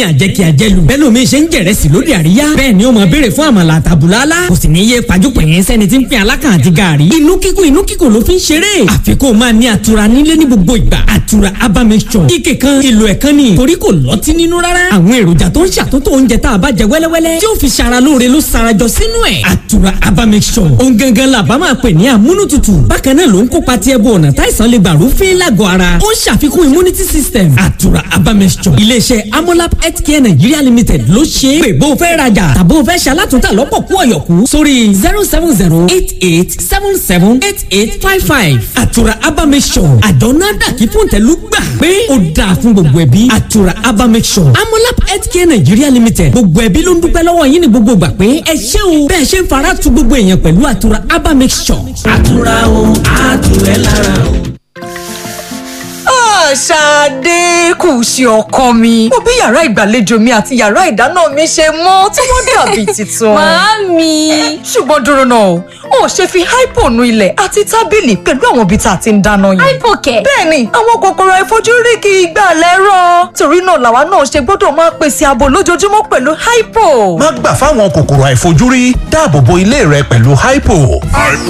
lẹ́yìn àjẹkí àjẹlù bẹ́ẹ̀ lómi ṣe ń jẹ̀rẹ̀sì lóde àríyá bẹ́ẹ̀ ni ó máa béèrè fún àmàlà àtàbùlálá kò sì ní yé pajúpẹ̀yìn sẹ́ni tí ń pín alákàn àti gààrí inú kíkùn inú kíkùn ló fi ń ṣeré àfikún máa ní àtura nílé ní gbogbo ìgbà àtura aba mixture ike kan ìlò ẹ̀kan ni torí kò lọ́tí nínú rárá àwọn èròjà tó ń ṣàtúntò oúnjẹ tá a bá jẹ wẹ́lẹ́wẹ́lẹ́ tí ó fi ṣara lóore ló sarajọ sínú ẹ̀ àtura aba mixture ohun gangan la bá máa pè ní amúnútutù bákan náà ló ń kópa tí ẹbú ọ̀nà táìsàn lè gbà rúfin lágọ̀ọ́ ara ó ń ṣàfikún immunity system àtura aba mixture iléeṣẹ́ amolab healthcare nigeria limited ló ṣe é pé bó o fẹ́ rajà tàbó o fẹ́ ṣalátúntà lọ́pọ̀ kú ọ̀yọ̀kú sórí zero seven zero eight eight seven seven eight eight five five àtura aba mixture àdánná dàkí fún tẹ̀lú gbà pé ó dáa fún gbogbo ẹbí àtura aba mixture amolab healthcare nigeria limited gbogbo ẹbí ló ń dúpẹ́ lọ́wọ́ yín ní gbogbo gbà pé ẹ ṣé o bẹ́ẹ̀ ṣe ń fara tu gbogbo èèyàn pẹ̀lú àtura aba mixture. àtura o àtúrẹ́ lára o. Ṣadé kù sí ọkọ mi. Mo bí yàrá ìgbàlejò mi àti yàrá ìdáná mi ṣe mọ́ tí wọ́n dàbí tuntun. Màámi. Ṣùgbọ́n dúró náà, o ò ṣe fi hypo nu ilẹ̀ àti tábìlì pẹ̀lú àwọn ibi tá a ti ń dáná yẹn. Hypo kẹ̀. Bẹ́ẹ̀ni, àwọn kòkòrò àìfojúrí kì í gbà lẹ́rọ̀. Torí náà làwa náà ṣe gbọ́dọ̀ máa pèsè ààbò lójoojúmọ́ pẹ̀lú hypo. má gbà fáwọn kòkòrò àìfojúrí dáàbò bo ilé rẹ pẹ̀lú hypo. hypo